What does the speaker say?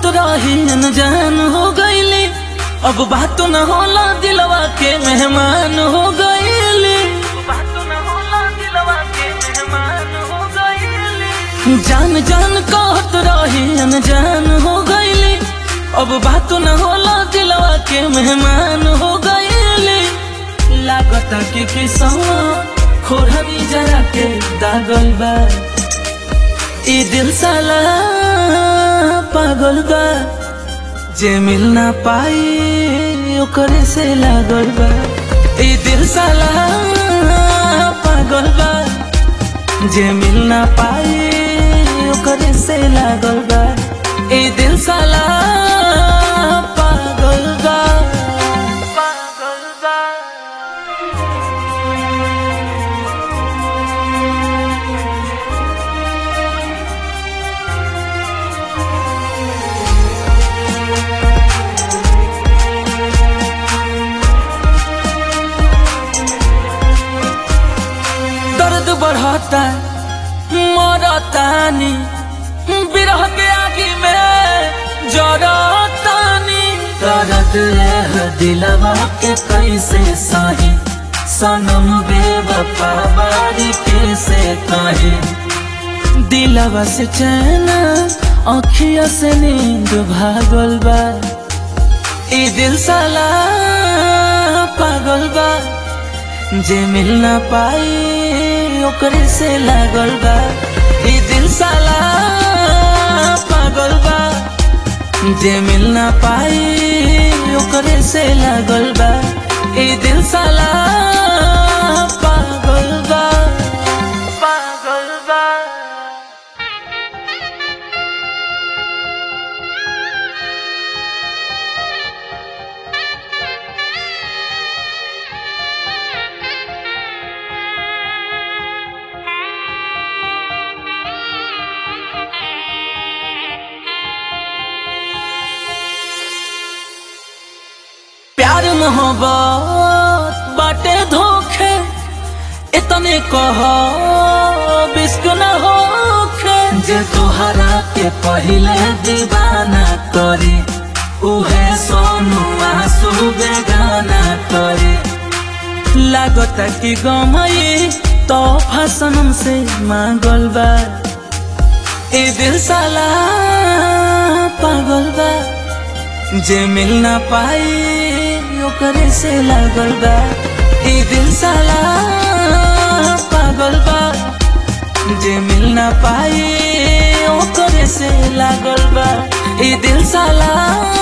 रही जान हो गईली अब बात न होला दिलवा के मेहमान हो गईली जान जान कहत रही जान हो गईली अब बात न होला दिलवा के मेहमान हो गईली लागत कि किसवा खोरनी जरा के दागल बा ई दिल साला पागल बा जे मिल ना पाई ओकरे से लागल बा ई दिल साला पागल बा जे मिल ना पाई ओकरे से लागल बा ई दिल साला पागल बा पागल बा दर्द बढ़ता मरतानी बिरह के आगे में जरतानी दर्द है दिलवा के कैसे सही सनम बेवफा बारी कैसे कहे दिलवा से चैन अखिया से नींद भागल बा ई दिल साला पागल बा जे मिल ना पाई ओकरे से लागल बा ई दिल साला पागल बा जे मिल ना पाई ओकरे से लागल बा ई दिल साला पागल बा पागल बा प्यार मोहब्बत बाटे धोखे इतने कह बिस्क न होखे जे तोहरा के पहले दीवाना करे उहे सोनू आंसू बेगाना करे लागत कि गमई तो फसनम से मांगल बा ए दिल साला पागल बा जे मिल ना पाई ओकरे से लागल बा ई दिल साला पागल बा जे मिल ना पाई ओकरे से लागल बा ई दिल साला